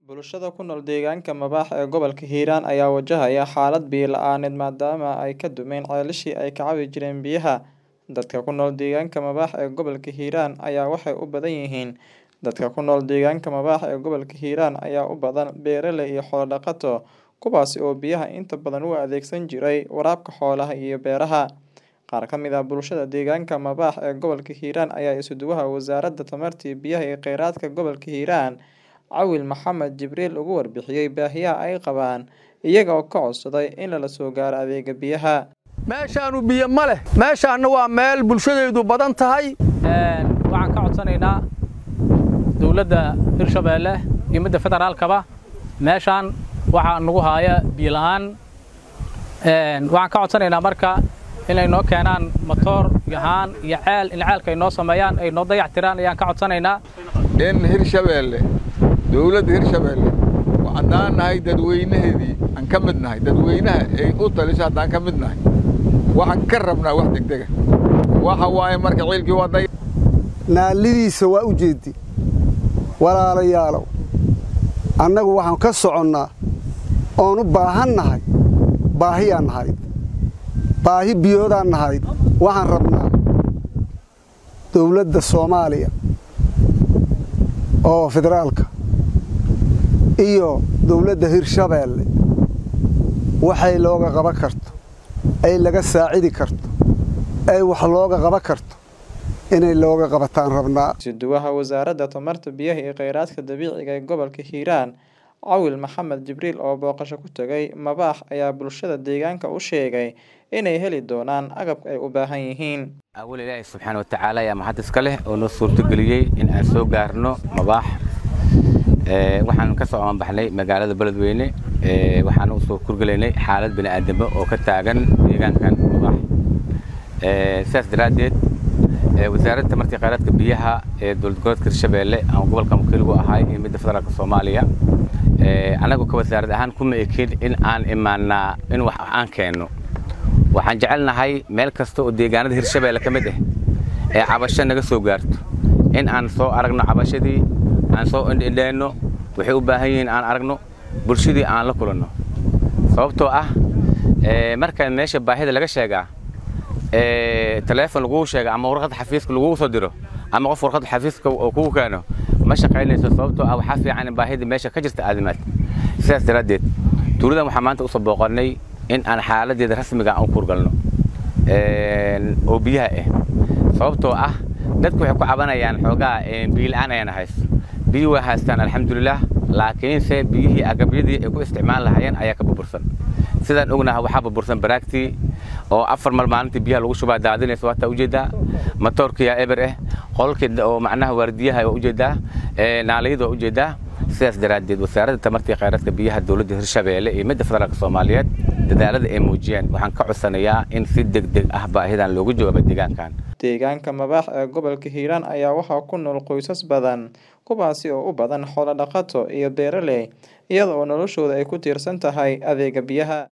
Bulshada ku nool deegaanka Mabaax ee gobolka Hiiraan ayaa wajahaya xaalad biyo la'aaneed maadaama ay ka dumeen ceelashii ay ka cabi jireen biyaha. Dadka ku nool deegaanka Mabaax ee gobolka Hiiraan ayaa waxay u badan yihiin Dadka ku nool deegaanka Mabaax ee gobolka Hiiraan ayaa u badan beeraley iyo xoolo dhaqato, kuwaas oo biyaha inta badan u adeegsan jiray waraabka xoolaha iyo beeraha. Qaar ka mid ah bulshada deegaanka Mabaax ee gobolka Hiiraan ayaa isuduwaha Wasaaradda Tamarta iyo Biyaha iyo Kheyraadka gobolka Hiiraan, Cawil Maxamed Jibriil uga warbixiyay baahiyaha ay qabaan, iyaga oo ka codsaday in lala soo gaaro adeegga biyaha. meeshaanu biyo ma leh meeshaanna waa meel bulshadeedu badan tahay waxaan ka codsanaynaa dowladda hirshabeelle iyo midda federaalkaba meeshaan waxaa nagu haaya biyo la'aan waxaan ka codsanaynaa marka inay noo keenaan matoor iyo haan iyo ceel in ceelka ay noo sameeyaan ay noo dayac tiraan ayaan ka codsanaynaa in hirshabeelle dowladda hirshabeelle haddaan nahay dadweynaheedii aan ka mid nahay dadweynaha ay u taliso haddaan ka mid nahay waxaan ka rabnaa wax degdega waxa waaye marka ciilkii waa day naallidiisa waa u jeeddi walaalayaalow annagu waxaan ka soconnaa oon u baahan nahay baahiyaan nahayd baahi biyoodaan nahayd waxaan rabnaa dowladda soomaaliya oo federaalka iyo dowladda hirshabeelle waxay looga qaban karto ay laga saacidi karto ay wax looga qaban karto inay looga qabataan rabnaa Isuduwaha Wasaaradda Tamarta, Biyaha iyo Kheyraadka Dabiiciga ee gobolka Hiiraan, Cawil Maxamed Jibriil oo booqasho ku tagay Mabaax ayaa bulshada deegaanka u sheegay inay heli doonaan agabka ay u baahan yihiin. awal ilaahay subxaana watacaala ayaa mahad iska leh oo noo suurtageliyey in aan soo gaarno mabaax waxaan ka soo amaanbaxnay magaalada beledweyne waxaan u soo kurgelaynay xaalad bini'aadamo oo ka taagan deegaankan mabaax sidaas daraaddeed wasaaradda tamarta kheyraadka biyaha ee dowlad goboleedka hirshabeelle aan gobolka wakiilgu ahay iyo midda federaalka soomaaliya annagu ka wasaarad ahaan kuma ekin in aan imaanaa in wax aan keenno waxaan jecelnahay meel kasta oo deegaanada hirshabeelle ka mid ah ee cabasho naga soo gaarto in aan soo aragno cabashadii aan soo indhindheenno waxay u baahan yihiin aan aragno bulshadii aan la kulanno sababtoo ah marka meesha baahida laga sheegaa taleefon laguu sheega ama warqad xafiiska lagugu soo diro ama qof warqad xafiiska oo kugu keeno ma shaqaynayso sababtoo ah waxaa fiican in baahida meesha ka jirta aadimaad sidaas daraaddeed tuuladan waxaa maanta usoo booqannay in aan xaaladeeda rasmiga aan u kurgalno oo biyaha ah sababtoo ah dadku waxay ku cabanayaan xoogaa biyo la'aan ayaan haysto biyo waa haystaan alxamdulilah laakiinse biyihii agabyadii ay ku isticmaal lahaayeen ayaa ka burbursan sidaan ognaha waxaa burbursan baraagtii oo afar mal maalintii biyaha lagu shubaa daadinaysa waataa ujeedaa matoorkiyaa eber ah qolkii oo macnaha waardiyaha waa ujeedaa naalayada waa ujeedaa sidaas daraaddeed wasaaradda tamarta iyo kheyraadka biyaha dowladda hirshabeelle iyo midda federaalka soomaaliyeed dadaalada ay muujiyeen waxaan ka codsanayaa in si degdeg ah baahidan loogu jawaabo deegaankan Deegaanka Mabaax ee gobolka Hiiraan ayaa waxaa ku nool qoysas badan, kuwaasi oo u badan xoolo dhaqato iyo beeraley, iyada oo noloshooda ay ku tiirsan tahay adeegga biyaha.